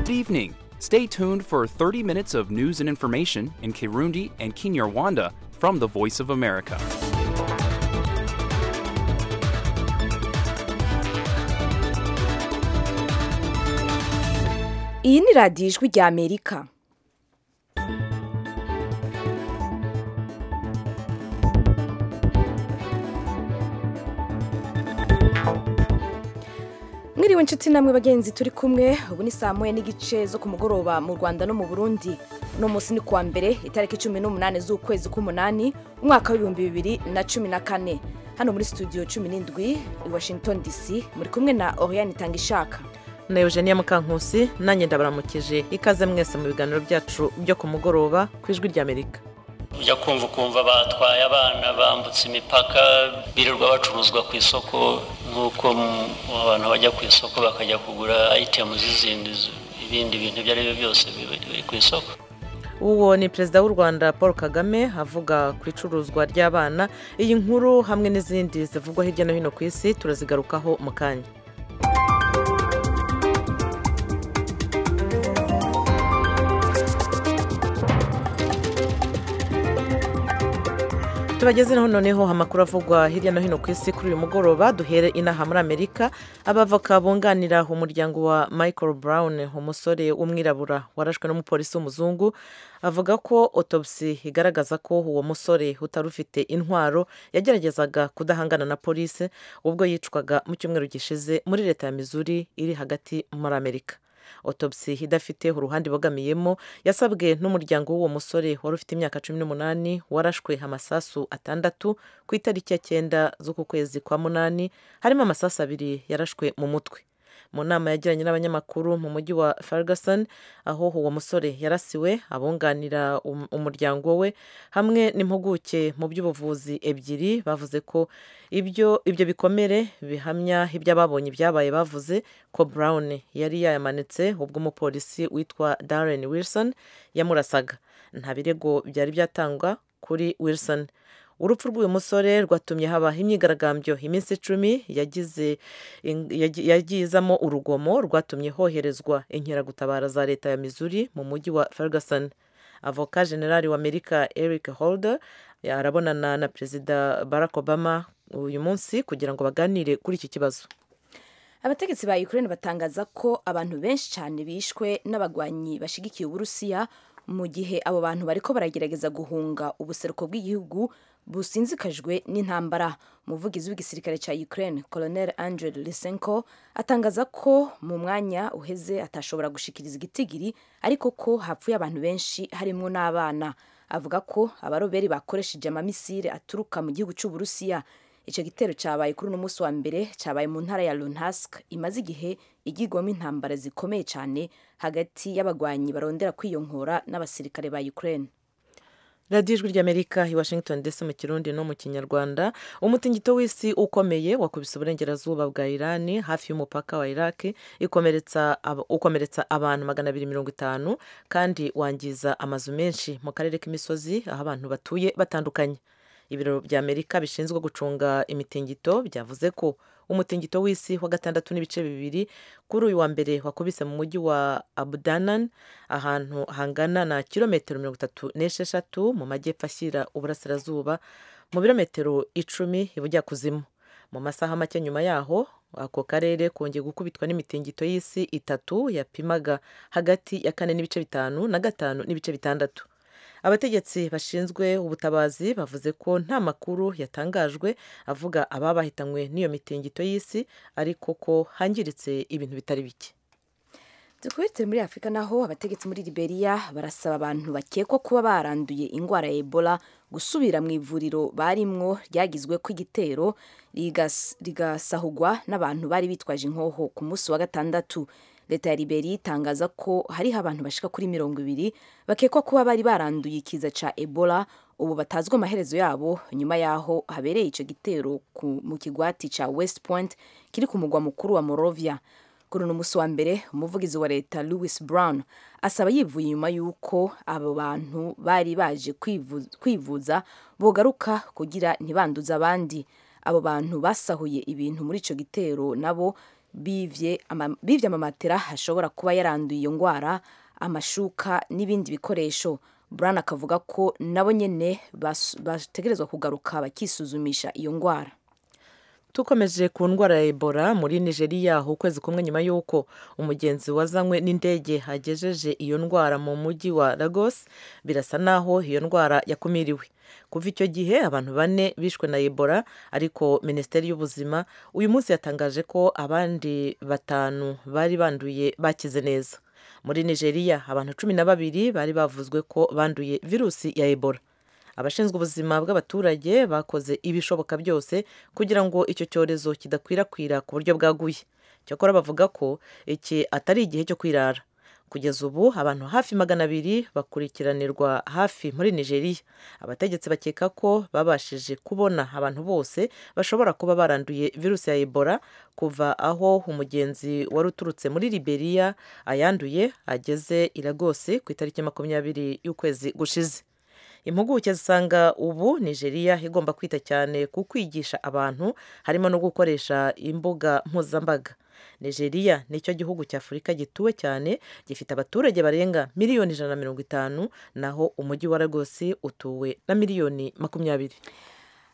evening. Stay tuned for 30 minutes of news and information in Kirundi and Kinyarwanda from the Voice of America. iyi ni radiyo ijwi rya amerika mwiriwe inshuti namwe bagenzi turi kumwe ubu ni saa moya n'igice zo ku mugoroba mu rwanda no mu burundi uno munsi ni kuwa mbere itariki cumi n'umunani z'ukwezi k'umunani umwaka w'ibihumbi bibiri na cumi na kane hano muri studio cumi n'indwi i washington dc muri kumwe na oriane itangishaka na eugenia mukankusi nanjye ndabaramukije ikaze mwese mu biganiro byacu byo ku mugoroba ku ijwi ry'amerika ujya kumva ukumva batwaye abana bambutse imipaka birirwa bacuruzwa ku isoko nk'uko abantu bajya ku isoko bakajya kugura ayitemu z'izindi ibindi bintu ibyo ari byo byose biri ku isoko uwo ni perezida w'u rwanda paul kagame avuga ku icuruzwa ry'abana iyi nkuru hamwe n'izindi zivugwa hirya no hino ku isi turazigarukaho mu kanya tubagezeho noneho amakuru avugwa hirya no hino ku isi kuri uyu mugoroba duhere inaha muri amerika abavoka bunganira umuryango wa michael brown umusore w'umwirabura warashwe n'umupolisi w'umuzungu avuga ko otopsi igaragaza ko uwo musore utari ufite intwaro yageragezaga kudahangana na polisi ubwo yicwaga mu cyumweru gishize muri leta ya mizuri iri hagati muri amerika otopsi idafite uruhande ibogamiyemo yasabwe n'umuryango w'uwo musore wari ufite imyaka cumi n'umunani warashwe amasasu atandatu ku itariki ya cyenda z'uku kwezi kwa munani harimo amasasu abiri yarashwe mu mutwe mu nama yagiranye n'abanyamakuru mu mujyi wa ferguson aho uwo musore yarasiwe abunganira umuryango we hamwe n'impuguke mu by'ubuvuzi ebyiri bavuze ko ibyo ibyo bikomere bihamya ibyo ababonye ibyabaye bavuze ko brown yari yayamanitse ubwo umupolisi witwa darren wilson yamurasaga nta birego byari byatangwa kuri wilson urupfu rw'uyu musore rwatumye habaho imyigaragambyo iminsi icumi yagize yagizamo urugomo rwatumye hoherezwa inkeragutabara za leta ya mizuri mu mujyi wa ferguson avoka generali wa amerika eric holder arabonana na perezida barack obama uyu munsi kugira ngo baganire kuri iki kibazo abategetsi ba ukraine batangaza ko abantu benshi cyane bishwe n'abagwanyi bashyigikiye uburusiya mu gihe abo bantu bariko baragerageza guhunga ubuseruko bw'igihugu businzikajwe n'intambara umuvugizi w'igisirikare cya ukraine colonel angel lisenko atangaza ko mu mwanya uheze atashobora gushikiriza igitigiri ariko ko hapfuye abantu benshi harimo n'abana avuga ko abaroberi bakoresheje amamisire aturuka mu gihugu cy'uburusiya icyo gitero cyabaye kuri uno munsi wa mbere cyabaye mu ntara ya runhask imaze igihe igirwamo intambara zikomeye cyane hagati y'abagwanyi barondera kwiyongora n'abasirikare ba ukraine radiyo ijwi ry'amerika i washington ndetse mu kirundi no mu kinyarwanda umutingito w'isi ukomeye wakubise uburengerazuba bwa irani hafi y'umupaka wa iraki ukomeretsa abantu magana abiri mirongo itanu kandi wangiza amazu menshi mu karere k'imisozi aho abantu batuye batandukanye ibiro bya amerika bishinzwe gucunga imitingito byavuze ko umutingito w'isi wa gatandatu n'ibice bibiri kuri uyu wa mbere wakubise mu mujyi wa abudanan ahantu hangana na kilometero mirongo itatu n'esheshatu mu majyepfo ashyira uburasirazuba mu birometero icumi ibujyakuzimu mu masaha make nyuma yaho ako karere kongeye gukubitwa n'imitingito y'isi itatu yapimaga hagati ya kane n'ibice bitanu na gatanu n'ibice bitandatu abategetsi bashinzwe ubutabazi bavuze ko nta makuru yatangajwe avuga ababa bahitanywe n'iyo mitingito y'isi ariko ko hangiritse ibintu bitari bike dukubitire muri afurika naho abategetsi muri liberia barasaba abantu bakekwa kuba baranduye indwara ya ebola gusubira mu ivuriro barimwo ryagizwe ko igitero rigasahugwa n'abantu bari bitwaje inkoho ku munsi wa gatandatu leta ya liberi itangaza ko hariho abantu bashika kuri mirongo ibiri bakekwa kuba bari baranduye ikiza ca ebola ubu batazwi amaherezo yabo nyuma yaho habereye ico gitero mu kigwati ca west point kiri ku mugwa mukuru wa morovia kuri uno munsi wa mbere umuvugizi wa leta louis brown asaba yivuye inyuma y'uko abo bantu bari baje kwivuza bogaruka kugira ntibanduze abandi abo bantu basahuye ibintu muri ico gitero nabo bivye ama- bivye amamatera hashobora kuba yaranduye iyo ngwara amashuka n'ibindi bikoresho Brown akavuga ko nabo nyene bas- bategerezwa kugaruka bakisuzumisha iyo ngwara tukomeje ku ndwara ya ebola muri nigeria aho ukwezi kumwe nyuma y'uko umugenzi wazanywe n'indege hagejeje iyo ndwara mu mujyi wa lagos birasa naho iyo ndwara yakumiriwe kuva icyo gihe abantu bane bishwe na ebola ariko minisiteri y'ubuzima uyu munsi yatangaje ko abandi batanu bari banduye bakize neza muri nigeria abantu cumi na babiri bari bavuzwe ko banduye virusi ya ebola abashinzwe ubuzima bw'abaturage bakoze ibishoboka byose kugira ngo icyo cyorezo kidakwirakwira ku buryo bwaguye cyakora bavuga ko iki atari igihe cyo kwirara kugeza ubu abantu hafi magana abiri bakurikiranirwa hafi muri nigeria abategetsi bakeka ko babashije kubona abantu bose bashobora kuba baranduye virusi ya ebola kuva aho umugenzi wari uturutse muri liberia ayanduye ageze i lagos ku itariki makumyabiri y'ukwezi gushize impuguke zisanga ubu nigeria igomba kwita cyane ku kwigisha abantu harimo no gukoresha imbuga mpuzambaga nigeria nicyo gihugu cya afurika gituwe cyane gifite abaturage barenga miliyoni ijana na mirongo itanu naho umujyi wa lagos utuwe na miliyoni makumyabiri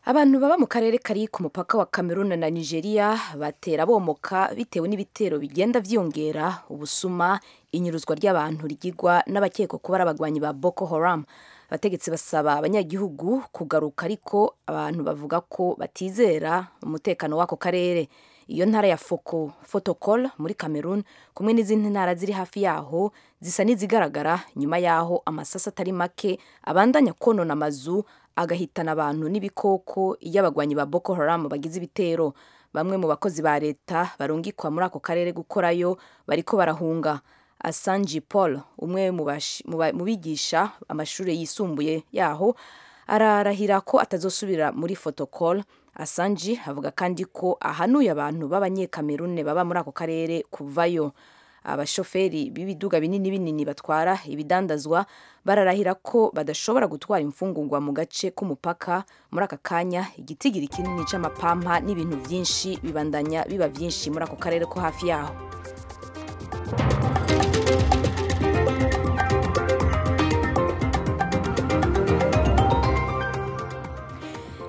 abantu baba mu karere kari ku mupaka wa Cameroon na Nigeria batera bomoka bitewe n'ibitero bigenda vyongera ubusuma inyuruzwa ry'abantu rigigwa n'abakekwa kuba ari abagwanyi ba Boko Haram abategetsi basaba abanyagihugu kugaruka ariko abantu bavuga ko batizera umutekano w'ako karere iyo ntara ya Foko Fotokol muri Cameroon kumwe n'izindi ntara ziri hafi yaho zisa n'izigaragara nyuma yaho amasasa atari make abandanya konona amazu agahitana abantu n'ibikoko iyo abagwanyi ba Boko Haram bagize ibitero bamwe mu bakozi ba leta barungikwa muri ako karere gukorayo bariko barahunga Asanji Paul umwe mu bash- mu ba- mu bigisha amashuri yisumbuye yaho ararahira ko atazosubira muri fotokol Asanji avuga kandi ko ahanuye abantu b'abanyekamerune baba muri ako karere kuvayo abashoferi b'ibiduga binini binini batwara ibidandazwa bararahira ko badashobora gutwara imfungungwa mu gace k'umupaka muri aka kanya igitigiri kinini c'amapampa n'ibintu vyinshi bibandanya biba vyinshi muri ako karere ko hafi yaho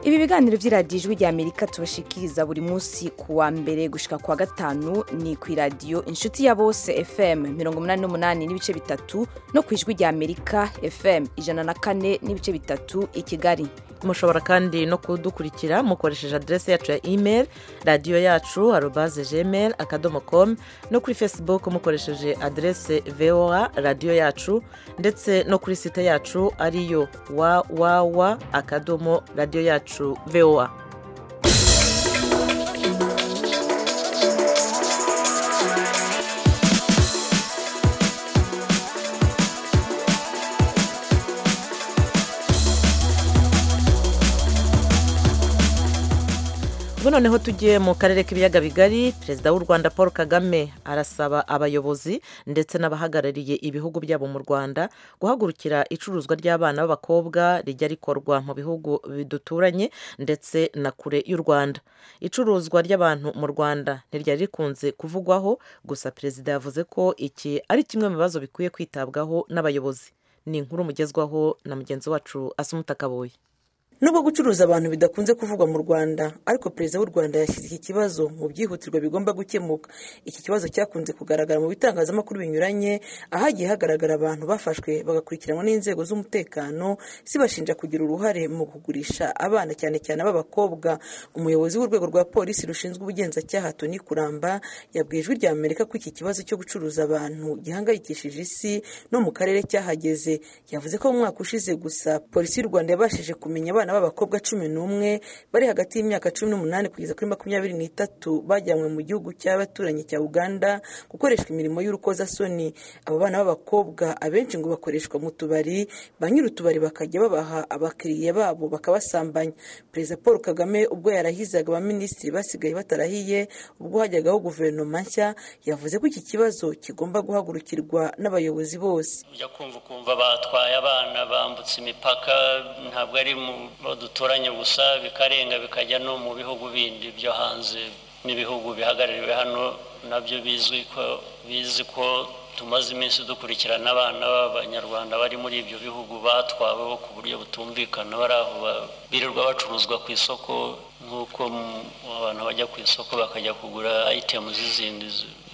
ibi biganiro by'iradiyo ijwi ry'amerika tubashikiriza buri munsi ku wa mbere gushika ku wa gatanu ni ku iradiyo inshuti ya bose fm 88 n'ibice bitatu no ku ijwi ry'amerika fm ijana na kane n'ibice bitatu i kigali mushobora kandi no kudukurikira mukoresheje aderesi yacu ya email radiyo yacu arobaze gmail akadomo com no kuri facebook mukoresheje aderesi voa radiyo yacu ndetse no kuri site yacu ariyo www akadomo radiyo yacu voa ubu noneho tugiye mu karere k'ibiyaga bigari perezida w'u rwanda paul kagame arasaba abayobozi ndetse n'abahagarariye ibihugu byabo mu rwanda guhagurukira icuruzwa ry'abana b'abakobwa rijya rikorwa mu bihugu biduturanye ndetse na kure y'u rwanda icuruzwa ry'abantu mu rwanda ntiryari rikunze kuvugwaho gusa perezida yavuze ko iki ari kimwe mu bibazo bikwiye kwitabwaho n'abayobozi ni inkuru mugezwaho na mugenzi wacu asumuta kaboyi nubwo gucuruza abantu bidakunze kuvugwa mu rwanda ariko perezida w'u rwanda yashyize iki kibazo mu byihutirwa bigomba gukemuka iki kibazo cyakunze kugaragara mu bitangazamakuru binyuranye ahagiye hagaragara abantu bafashwe bagakurikiranwa n'inzego z'umutekano zibashinja kugira uruhare mu kugurisha abana cyane cyane ab'abakobwa umuyobozi w'urwego rwa polisi rushinzwe ubugenzacyaha toni kuramba yabwiye ijwi rya amerika ko iki kibazo cyo gucuruza abantu gihangayikishije isi no mu karere cyahageze yavuze ko mu mwaka ushize gusa polisi y'u rwanda yabashije kumenya abana b'abakobwa cumi n'umwe bari hagati y'imyaka cumi n'umunani kugeza kuri makumyabiri n'itatu bajyanywe mu gihugu cy'abaturanyi cya uganda gukoreshwa imirimo y'urukozasoni abo bana b'abakobwa abenshi ngo bakoreshwa mu tubari ba nyir'utubari bakajya babaha abakiriya babo bakabasambanya perezida paul kagame ubwo yarahizaga abaminisitiri basigaye batarahiye ubwo hajyagaho guverinoma nshya yavuze ko iki kibazo kigomba guhagurukirwa n'abayobozi bose ujya kumva ukumva batwaye abana bambutse imipaka ntabwo ari mu bo duturanye gusa bikarenga bikajya no mu bihugu bindi byo hanze n'ibihugu bihagarariwe hano nabyo bizwi ko bizi ko tumaze iminsi dukurikirana abana b'abanyarwanda bari muri ibyo bihugu batwaweho ku buryo butumvikana bari aho birirwa bacuruzwa ku isoko nk'uko abantu bajya ku isoko bakajya kugura ayitemu z'izindi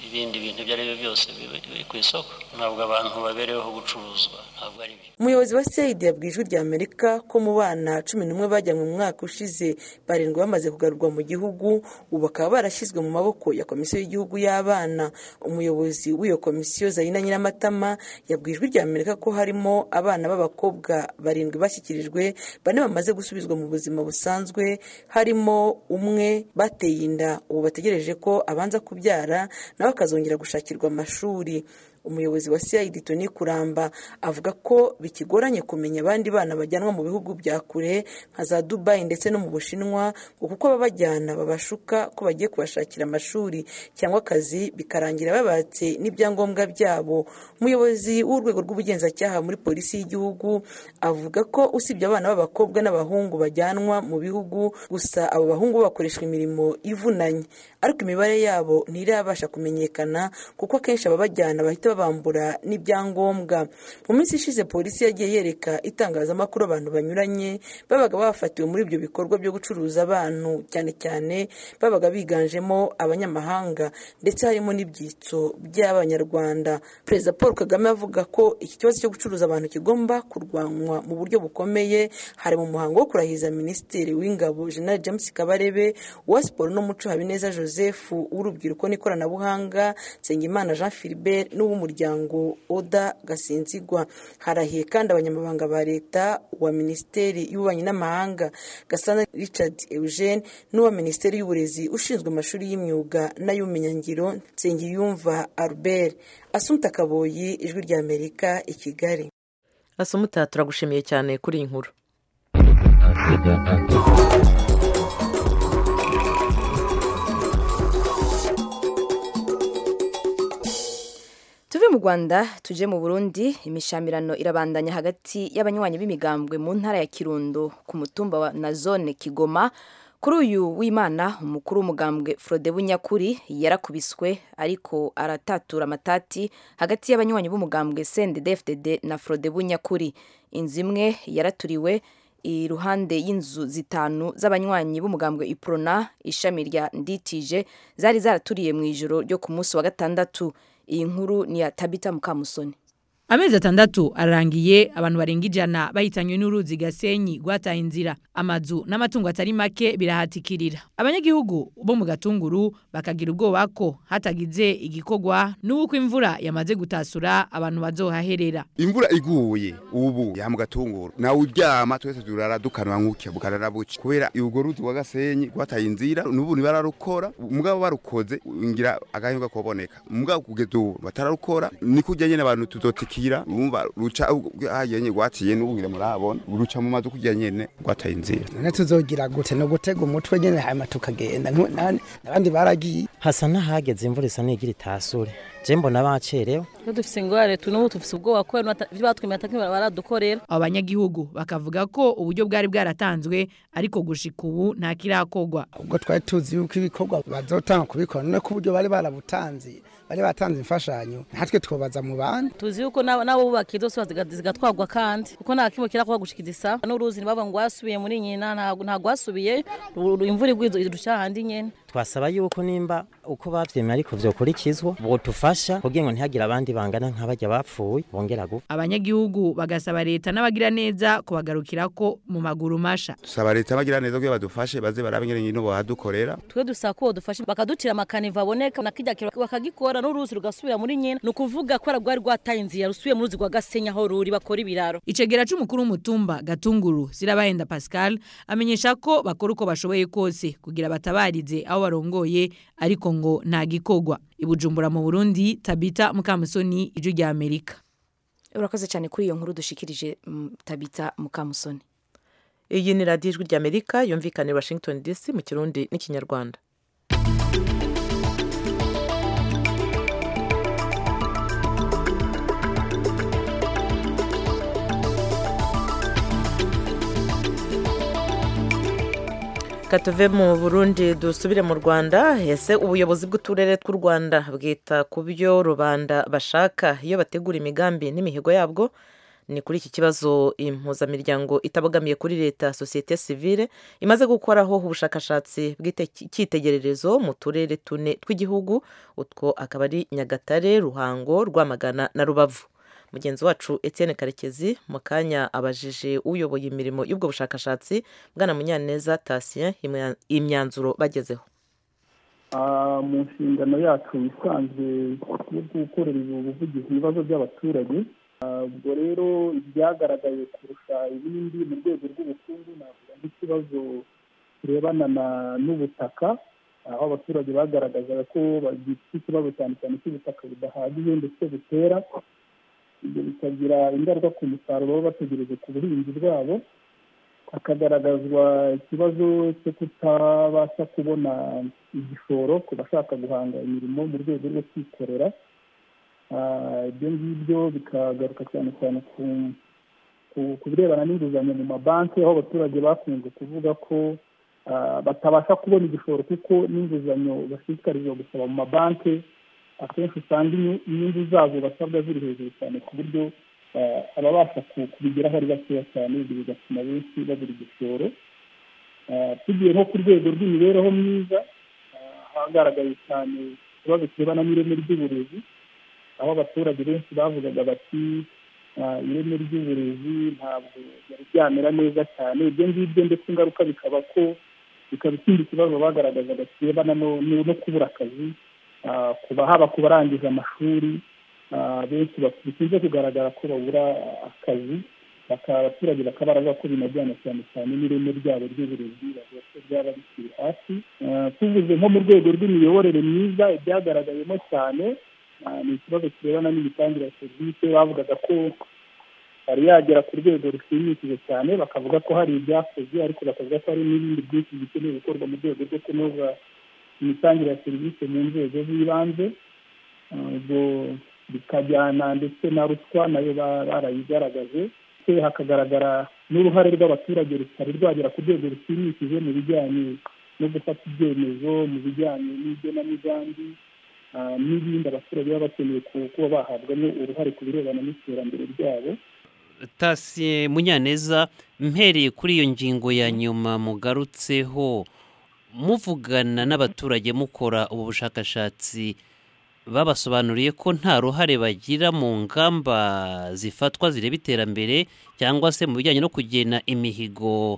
ibindi bintu ibyo ari byo byose biri ku isoko ntabwo abantu babereyeho gucuruzwa ntabwo ari byo umuyobozi wa seyidi yabwiye ijwi rya amerika ko mu bana cumi n'umwe bajyanywe mu mwaka ushize barindwi bamaze kugarurwa mu gihugu ubu bakaba barashyizwe mu maboko ya komisiyo y'igihugu y'abana umuyobozi w'iyo komisiyo zayina nyiramatama yabwiye ijwi rya amerika ko harimo abana b'abakobwa barindwi bashyikirijwe bane bamaze gusubizwa mu buzima busanzwe harimo umwe bateye inda ubu bategereje ko abanza kubyara nawe akazongera gushakirwa amashuri umuyobozi wa cid toni kuramba avuga ko bikigoranye kumenya abandi bana bajyanwa mu bihugu bya kure nka za dubayi ndetse no mu bushinwa ngo kuko ababajyana babashuka ko bagiye kubashakira amashuri cyangwa akazi bikarangira babatse n'ibyangombwa byabo umuyobozi w'urwego rw'ubugenzacyaha muri polisi y'igihugu avuga ko usibye abana b'abakobwa n'abahungu bajyanwa mu bihugu gusa abo bahungu bakoreshwa imirimo ivunanye ariko imibare yabo ntirabasha kumenyekana kuko akenshi ababajyana bahita babambura n'ibyangombwa mu minsi ishize polisi yagiye yereka itangazamakuru abantu banyuranye babaga bafatiwe muri ibyo bikorwa byo gucuruza abantu cyane cyane babaga biganjemo abanyamahanga ndetse harimo n'ibyitso by'abanyarwanda perezida paul kagame avuga ko iki kibazo cyo gucuruza abantu kigomba kurwanywa mu buryo bukomeye hari mu muhango wo kurahiza minisitiri w'ingabo jenerali james kabarebe uwa siporo n'umuco habineza joseph w'urubyiruko n'ikoranabuhanga nsengimana jean philibert n'uw'umuryango oda gasinzigwa harahiye kandi abanyamabanga ba leta wa minisiteri y'ububanyi n'amahanga gasana richard eugene n'uwa minisiteri y'uburezi ushinzwe amashuri y'imyuga n'ay'ubumenyingiro nsengiyumva albert asumta kaboyi ijwi rya amerika i kigali asumutaha turagushimiye cyane kuri iyi nkuru tuve mu rwanda tuje mu burundi imishamirano irabandanya hagati y'abanywanyi b'imigambwe mu ntara ya kirundo ku mutumba wa na zone kigoma kuri uyu w'imana umukuru w'umugambwe Frode bunyakuri yarakubiswe ariko aratatura amatati hagati y'abanywanyi b'umugambwe sendedefdede na Frode bunyakuri inzu imwe yaraturiwe iruhande y'inzu zitanu z'abanywanyi b'umugambwe iprona ishami rya nditije zari zaraturiye mu ijoro ryo ku munsi wa gatandatu iyi nkuru ni ya tabita mukamusoni amezi atandatu arangiye abantu barenga ijana bahitanywe n'uruzi gasenyi rwataye inzira amazu n'amatungo atari make birahatikirira abanyagihugu bo mu gatunguru bakagira ubwoba ko hatagize igikorwa n'uko imvura yamaze gutasura abantu bazohaherera imvura iguye ubu ya mu gatunguru nawe uryama twese turara dukanwa nk'uke bukarara buke kubera urwo ruzi rwa gasenyi rwataye inzira n'ubu ntibararukora mugabo barukoze ngira agahinga kuboneka mugabo kugeza ubu batararukora niko ujya nyine abantu tuzotika kira urumva ruca ahagenye gwatiye n'ubwire murabona ruca mu mazu kujya nyene gwataye inzira none tuzogira gute no gutega umutwe nyene hama tukagenda n'abandi baragiye hasa n'ahageze imvura isa n'igira itasure je mbona bacerewe iyo dufise ingware n'ubu dufise ubwoba ko ibyo batwimata baradukorera abo banyagihugu bakavuga ko uburyo bwari bwaratanzwe ariko gushika ubu nta kirakorwa ubwo twari tuzi yuko ibikorwa bazotanga kubikora none ko uburyo bari barabutanze bari batanze imfashanyo natwe twobaza mu bandi tuzi yuko nabo bubaka izo zigatwagwa kandi kuko nta kimwe kirakorwa gushikiriza n'uruzi ntibaba ngo wasubiye muri nyina ntabwo wasubiye imvura igwiye duca handi nyine twasaba yuko nimba uko babyemeye ariko vyokurikizwa botufasha kugira ngo ntihagire abandi bangana nk'abajya bapfuye bongera gupfa abanyagihugu bagasaba leta n'abagira neza kubagarukira ko mu maguru masha dusaba leta abagira neza kugira badufashe baze barabe nyine nyine bahadukorera twe dusaba ko badufashe bakaducira amakaniva aboneka nakijya kiro bakagikora n'uruzi rugasubira muri nyina ni ukuvuga ko rwari rwataye inzira rusubiye mu ruzi rwa gasenya aho ruri bakora ibiraro icegera c'umukuru w'umutumba gatunguru zirabahenda pascal amenyesha ko bakora uko bashoboye kose kugira batabarize aho barongoye ariko ngo nta gikorwa ibujumbura mu burundi tabita mukamusoni ijwi rya amerika urakoze cyane kuri iyo nkuru dushikirije tabita mukamusoni iyi ni radiyo ijwi rya amerika yumvikanira washington dc mu kirundi n'ikinyarwanda katuve mu burundi dusubire mu rwanda ese ubuyobozi bw'uturere tw'u rwanda bwita ku byo rubanda bashaka iyo bategura imigambi n'imihigo yabwo ni kuri iki kibazo impuzamiryango itabogamiye kuri leta sosiyete sivile imaze gukoraho ubushakashatsi bw'icyitegererezo mu turere tune tw'igihugu utwo akaba ari nyagatare ruhango rwamagana na rubavu mugenzi wacu etienne karekezi mu kanya abajije uyoboye imirimo y'ubwo bushakashatsi bwana munyaneza tasien imyanzuro bagezeho mu nshingano yacu isanzwe yo gukorera ubuvugizi ibibazo by'abaturage ubwo rero ibyagaragaye kurusha ibindi mu rwego rw'ubukungu navuga nk'ikibazo kirebana n'ubutaka aho abaturage bagaragazaga ko bagifite ikibazo cyane cyane cy'ubutaka budahagije ndetse butera ibyo bikagira ingaruka ku musaruro baba bategereje ku buhinzi bwabo hakagaragazwa ikibazo cyo kutabasha kubona igishoro ku bashaka guhanga imirimo mu rwego rwo kwikorera ibyo ngibyo bikagaruka cyane cyane ku birebana n'inguzanyo mu mabanki aho abaturage bakunze kuvuga ko batabasha kubona igishoro kuko n'inguzanyo bashishikarizwa gusaba mu mabanki akenshi usanga inyungu zabo basabwa ziri hejuru cyane ku buryo ababasha kubigeraho ari bakeya cyane ibyo bigatuma benshi babura igishoro tugiye nko ku rwego rw'imibereho myiza hagaragaye cyane ikibazo kirebana n'ireme ry'uburezi aho abaturage benshi bavugaga bati ireme ry'uburezi ntabwo ryari ryamera neza cyane ibyo ngibyo ndetse ingaruka bikaba ko bikaba ikindi kibazo bagaragazaga kirebana no kubura akazi kuba haba ku barangije amashuri benshi bikunze kugaragara ko babura akazi abaturage bakaba baravuga ko binajyana cyane cyane n'ireme ryabo ry'uburezi bavuga ko ryaba rikiri hasi tuvuze nko mu rwego rw'imiyoborere myiza ibyagaragayemo cyane ni ikibazo kirebana n'imitangire ya serivisi bavugaga ko yari yagera ku rwego rushimishije cyane bakavuga ko hari ibyakoze ariko bakavuga ko hari n'ibindi byinshi bikeneye gukorwa mu rwego rwo kunoza imitangire ya serivisi mu nzego z'ibanze ubwo bikajyana ndetse na ruswa nayo barayigaragaje ndetse hakagaragara n'uruhare rw'abaturage rutari rwagera ku rwego rushimishije mu bijyanye no gufata ibyemezo mu bijyanye n'igenamigambi n'ibindi abaturage baba bakeneye kuba bahabwamo uruhare ku birebana n'iterambere ryabo tasiye munyaneza mpereye kuri iyo ngingo ya nyuma mugarutseho muvugana n'abaturage mukora ubu bushakashatsi babasobanuriye ko nta ruhare bagira mu ngamba zifatwa zireba iterambere cyangwa se mu bijyanye no kugena imihigo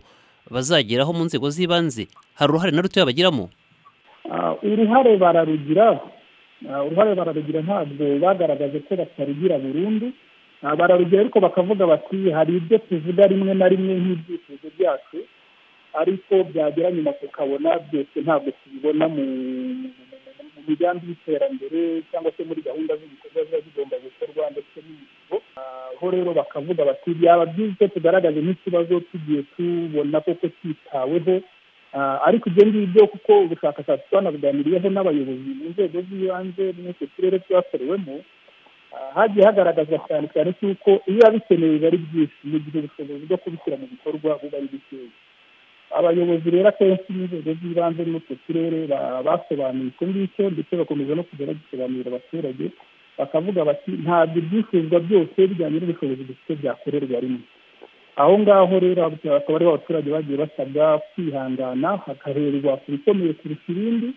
bazageraho mu nzego z'ibanze hari uruhare na rutoya bagiramo uruhare bararugira uruhare bararugira ntabwo bagaragaje ko batarugira burundu bararugira ariko bakavuga bati hari ibyo tuvuga rimwe na rimwe nk'ibyifuzo byacu ariko byagera nyuma tukabona byose ntabwo tubibona mu migambi y'iterambere cyangwa se muri gahunda z'ibikorwa ziba zigomba gukorwa ndetse n'imihigo aho rero bakavuga bati byaba byiza icyo tugaragaje nk'ikibazo tugiye tubona koko cyitaweho ariko ibyo ngibyo kuko ubushakashatsi twanabuganiriyeho n'abayobozi mu nzego z'ibanze n'utwo turere twakorewemo hagiye hagaragazwa cyane cyane cy'uko ibiba bikenewe biba ari byinshi mu gihe ubushobozi bwo kubishyira mu bikorwa buba ari bukeya abayobozi rero akenshi b'inzego z'ibanze n'utwo turere basobanuye icyo ngicyo ndetse bakomeza no kujya bagisobanurira abaturage bakavuga bati ntabwo ibyifuzwa byose bijyanye n'ubushobozi dufite byakorerwa rimwe aho ngaho rero akaba ariho abaturage bagiye basabwa kwihangana hakaherwa ku bikomeye kurusha ibindi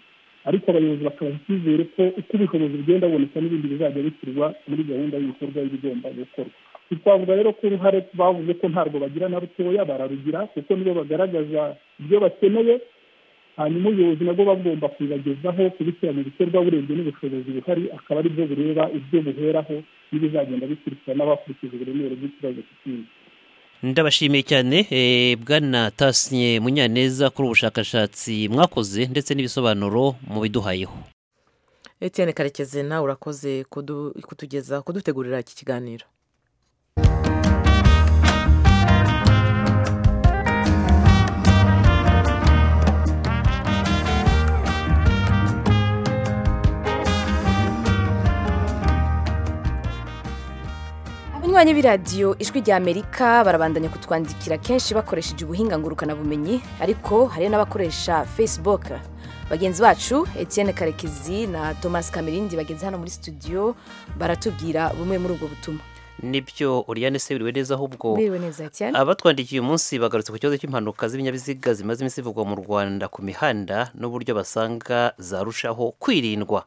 ariko abayobozi bakabaha icyizere ko uko ubushobozi bugenda buboneka n'ibindi bizajya bishyirwa muri gahunda y'ibikorwa bigomba gukorwa twavuga rero ko uruhare bavuze ko ntabwo bagira na rutoya bararugira kuko nibo bagaragaza ibyo bakeneye hanyuma ubuyobozi nabwo bagomba kubibagezaho kubishyira mu bikorwa urebye n'ubushobozi buhari akaba ari byo bureba ibyo buheraho n'ibizagenda bikurikira n'abakurikije uburemere bw'ikibazo kikindi ndabashimiye cyane bwana tasiye munyaneza kuri ubushakashatsi mwakoze ndetse n'ibisobanuro mubiduhayeho etienne karekezi nawe urakoze kutugeza kudutegurira iki kiganiro mwanya w'iradiyo ijwi rya amerika barabandanya kutwandikira kenshi bakoresheje ubuhinga ngurukanabumenyi ariko hari n'abakoresha facebook bagenzi bacu etienne karekezi na thomas kamerindi bageze hano muri studio baratubwira bumwe muri ubwo butumwa nibyo uriyane se biriwe neza ahubwo biriwe neza etienne abatwandikiye uyu munsi bagarutse ku kibazo cy'impanuka z'ibinyabiziga zimaze iminsi zivugwa mu rwanda ku mihanda n'uburyo basanga zarushaho kwirindwa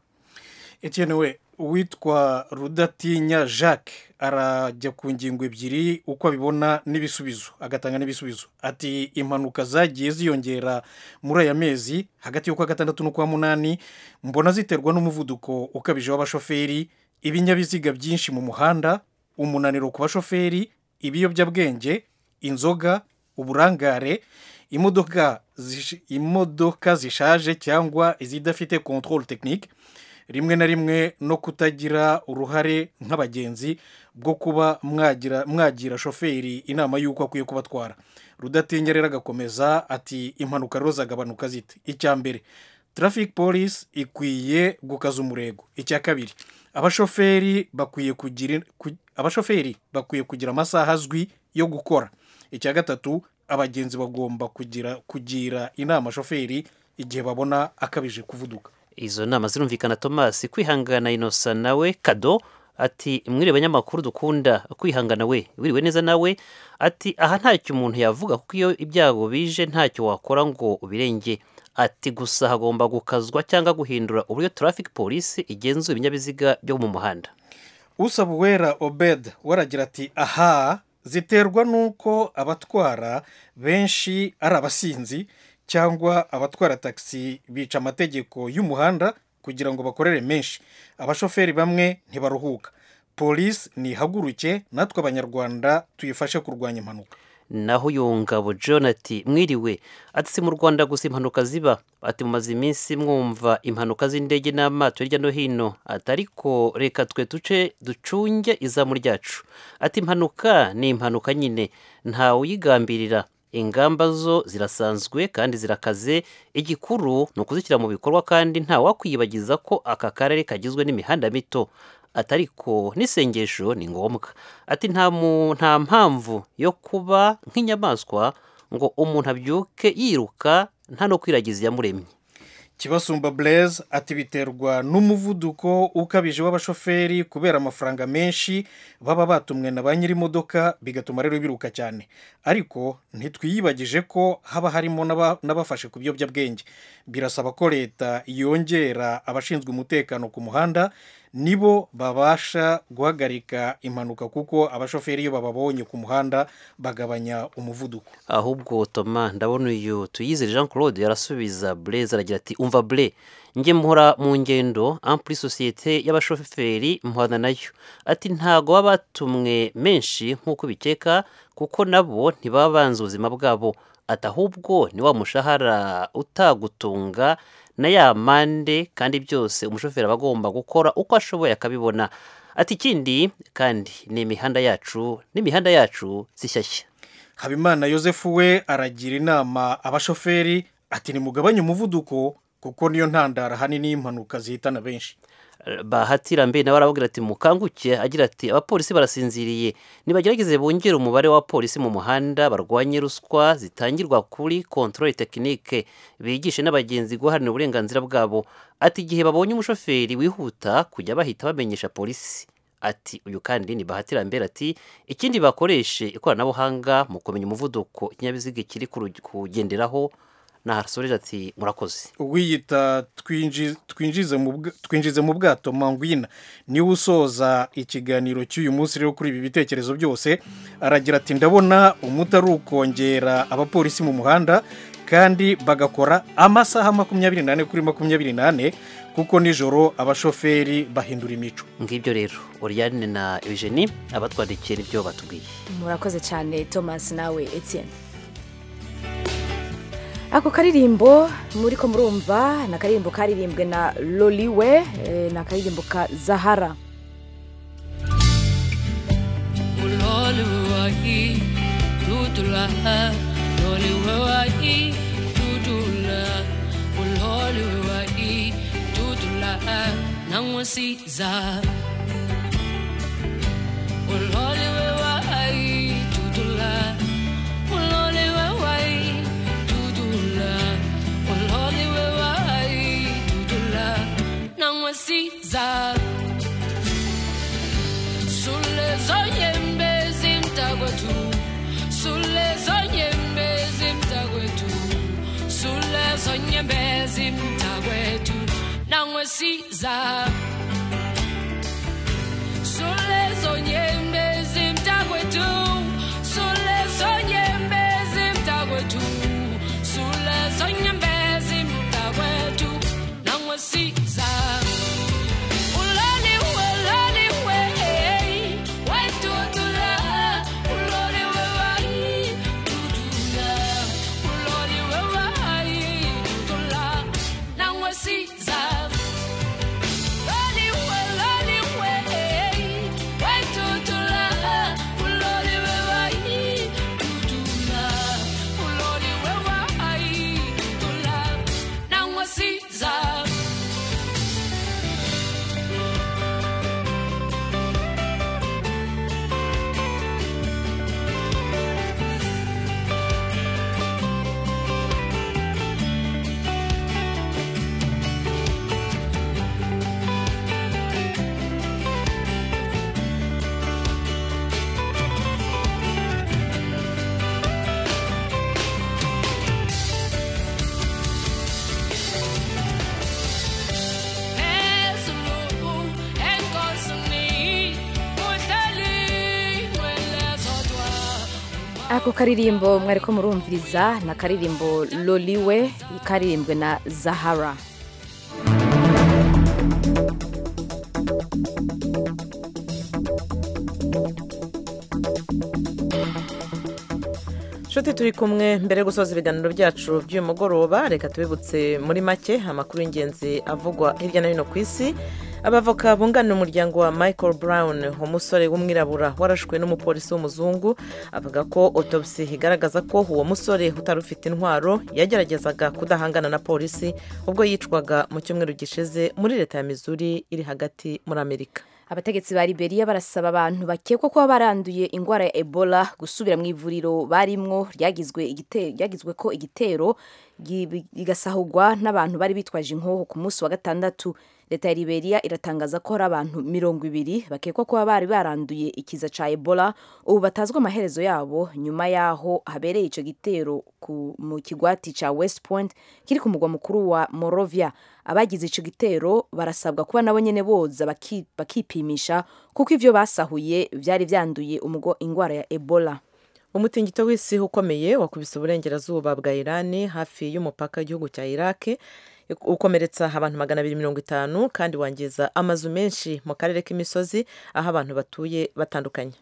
Etienne we uwitwa rudatinya jacques arajya ku ngingo ebyiri uko abibona n'ibisubizo agatanga n'ibisubizo ati impanuka zagiye ziyongera muri aya mezi hagati y'ukwa gatandatu n'ukwa munani mbona ziterwa n'umuvuduko ukabije w'abashoferi ibinyabiziga byinshi mu muhanda umunaniro ku bashoferi ibiyobyabwenge inzoga uburangare imodoka zish- imodoka zishaje cyangwa izidafite control technique rimwe na rimwe no kutagira uruhare nk'abagenzi bwo kuba mwagira mwagira shoferi inama y'uko akwiye kubatwara rudatinya rero agakomeza ati impanuka rero zagabanuka zite icya mbere traffic police ikwiye gukaza umurego icya kabiri abashoferi bakwiye kugira ku- abashoferi bakwiye kugira amasaha azwi yo gukora icya gatatu abagenzi bagomba kugira kugira inama shoferi igihe babona akabije kuvuduka izo nama zirumvikana thomas kwihangana inosa nawe kado ati mwiriwe banyamakuru dukunda kwihangana we wiriwe neza nawe ati aha ntacyo umuntu yavuga kuko iyo ibyago bije ntacyo wakora ngo ubirenge ati gusa hagomba gukazwa cyangwa guhindura uburyo traffic police igenzura ibinyabiziga byo mu muhanda usaba uwera obed waragira ati aha ziterwa n'uko abatwara benshi ari abasinzi cyangwa abatwara tagisi bica amategeko y'umuhanda kugira ngo bakorere menshi abashoferi bamwe ntibaruhuka polisi nihaguruke natwe abanyarwanda tuyifashe kurwanya impanuka naho yungabo john ati mwiriwe ati si mu rwanda gusa impanuka ziba ati mumaze iminsi mwumva impanuka z'indege n'amato hirya no hino ati ariko reka twe duce ducunge izamu ryacu ati impanuka ni impanuka nyine ntawe uyigambirira ingamba zo zirasanzwe kandi zirakaze igikuru ni ukuzishyira mu bikorwa kandi nta wakwiyibagiza ko aka karere kagizwe n'imihanda mito ati ariko n'isengesho ni ngombwa ati nta mu- nta mpamvu yo kuba nk'inyamaswa ngo umuntu abyuke yiruka nta no kwiragiza iyamuremye kibasumba blaise ati biterwa n'umuvuduko ukabije w'abashoferi kubera amafaranga menshi baba batumwe na ba nyir'imodoka bigatuma rero biruka cyane ariko ntitwiyibagije ko haba harimo n'aba- n'abafashe ku biyobyabwenge birasaba ko leta yongera abashinzwe umutekano ku muhanda nibo babasha guhagarika impanuka kuko abashoferi iyo bababonye ku muhanda bagabanya umuvuduko ahubwo toma ndabona uyu tuyizere jean claude yarasubiza blaise aragira ati umva bre njye mpora mu ngendo ampuri sosiyete y'abashoferi mpana nayo ati ntago baba batumwe menshi nk'uko bikeka kuko nabo ntibaba banze ubuzima bwabo ati ahubwo ni wa mushahara utagutunga na ya mande kandi byose umushoferi aba agomba gukora uko ashoboye akabibona ati ikindi kandi ni imihanda yacu n'imihanda yacu zishyashya habimana yosefu we aragira inama abashoferi ati nimugabanye umuvuduko kuko niyo ntandara ahanini y'impanuka zihitana benshi bahatira mbe nawe arababwira ati mukanguke agira ati abapolisi barasinziriye nibagerageze bongere umubare w'abapolisi mu muhanda barwanye ruswa zitangirwa kuri kontrole tekinike bigishe n'abagenzi guharanira uburenganzira bwabo ati igihe babonye umushoferi wihuta kujya bahita bamenyesha polisi ati uyu kandi ni bahatira mbere ati ikindi bakoreshe ikoranabuhanga mu kumenya umuvuduko ikinyabiziga kiri kuru- kugenderaho nahasoreje ati murakoze uwiyita twinji- twinjize mu bwa- twinjize mu bwato mangwina niwe usoza ikiganiro cy'uyu munsi rero kuri ibi bitekerezo byose aragira ati ndabona umuti ari ukongera abapolisi mu muhanda kandi bagakora amasaha makumyabiri n'ane kuri makumyabiri n'ane kuko nijoro abashoferi bahindura imico ngibyo rero oriyane na eugenie abatwandikiye n'ibyo batubwiye murakoze cyane thomas nawe etienne ako karirimbo muri ko murumva ni akaririmbo karirimbwe na loliwe eh, ni akaririmbo ka zahara والهول وواكي توتولا هولي وواكي توتولا والهول وواكي توتولا نوسي زا والهول mwiza sulle zonyembe zimtakwethu sulle zonyembe zimtakwethu sulle zonyembe zimtakwethu nangwesiza sulle zonyembe zimtakwethu sulle zonyembe zimtakwethu sulle zonyembe zimtakwethu nangwesiza uloliwe uloliwe wetutula uloliwe wayi tutula uloliwe wayi tutula nangwesiza Loliwe, loliwe, wetutula uloliwe wayi tutula uloliwe wayi tutula nangwesiza ako karirimbo mwari ko murumviriza ni akaririmbo loliwe karirimbwe na zahara nshuti turi kumwe mbere yo gusoza ibiganiro byacu by'uyu mugoroba reka tubibutse muri make amakuru y'ingenzi avugwa hirya no hino ku isi abavoka bunganira umuryango wa michael brown umusore w'umwirabura warashwe n'umupolisi w'umuzungu avuga ko otopsi igaragaza ko uwo musore utari ufite intwaro yageragezaga kudahangana na polisi ubwo yicwaga mu cyumweru gishize muri leta ya missouri iri hagati muri amerika abategetsi ba liberia barasaba abantu bakekwa kuba baranduye indwara ya ebola gusubira mu ivuriro barimwo ryagizwe igite- ryagizwe ko igitero gi- rigasahugwa n'abantu bari bitwaje inkoho ku munsi wa gatandatu leta ya liberia iratangaza ko hari abantu mirongo ibiri bakekwa kuba bari baranduye ikiza cya ebola ubu batazwa amaherezo yabo nyuma y'aho habereye icyo gitero ku- mu kigwati cya west point kiri ku mugwa mukuru wa morovia abagize icyo gitero barasabwa kuba nabo nyine boza baki- bakipimisha kuko ibyo basahuye byari byanduye umugo indwara ya ebola umutingito w'isi ukomeye wakubise uburengerazuba bwa irani hafi y'umupaka w'igihugu cya irake ukomeretsa abantu magana abiri mirongo itanu kandi wangiza amazu menshi mu karere k'imisozi aho abantu batuye batandukanye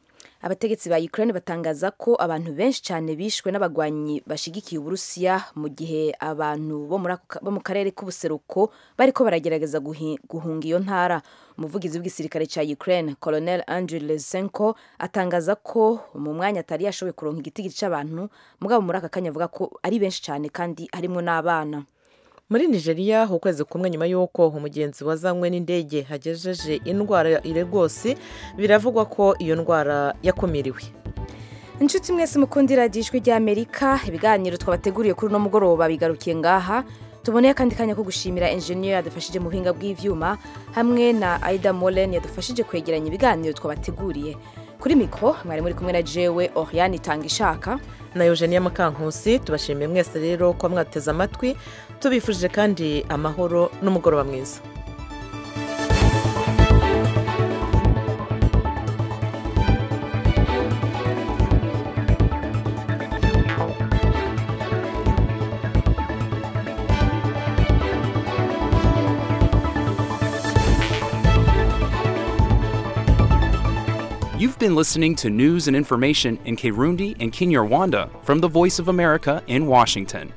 abategetsi ba ukraine batangaza ko abantu benshi cyane bishwe n'abagwanyi bashigikiye uburusiya mu gihe abantu bo muri ako ka- bo mu karere k'ubuseruko bariko baragerageza guhi- guhunga iyo ntara umuvugizi w'igisirikare cya ukraine colonel andrew lesenko atangaza ko mu mwanya atari yashoboye kuronka igitigiri cy'abantu mugabo muri aka kanya avuga ko ari benshi cyane kandi harimo n'abana muri nigeria ukwezi kumwe nyuma y'uko umugenzi wazanywe n'indege hagejeje indwara ya iregosi biravugwa ko iyo ndwara yakumiriwe inshuti mwese mukundira ijwi ry'amerika ibiganiro twabateguriye kuri uno mugoroba bigarukiye ngaha tuboneye akandi kanya ko gushimira enjeniyeri yadufashije mu buhinga bw'ibyuma hamwe na aida molen yadufashije kwegeranya ibiganiro twabateguriye kuri mikoro mwari muri kumwe na jewe oriane itanga ishaka na eugenia mukankusi tubashimiye mwese rero ko mwateze amatwi tubifurije kandi amahoro n'umugoroba mwiza You've been listening to news and information in Kirundi and Kinyarwanda from the Voice of America in Washington.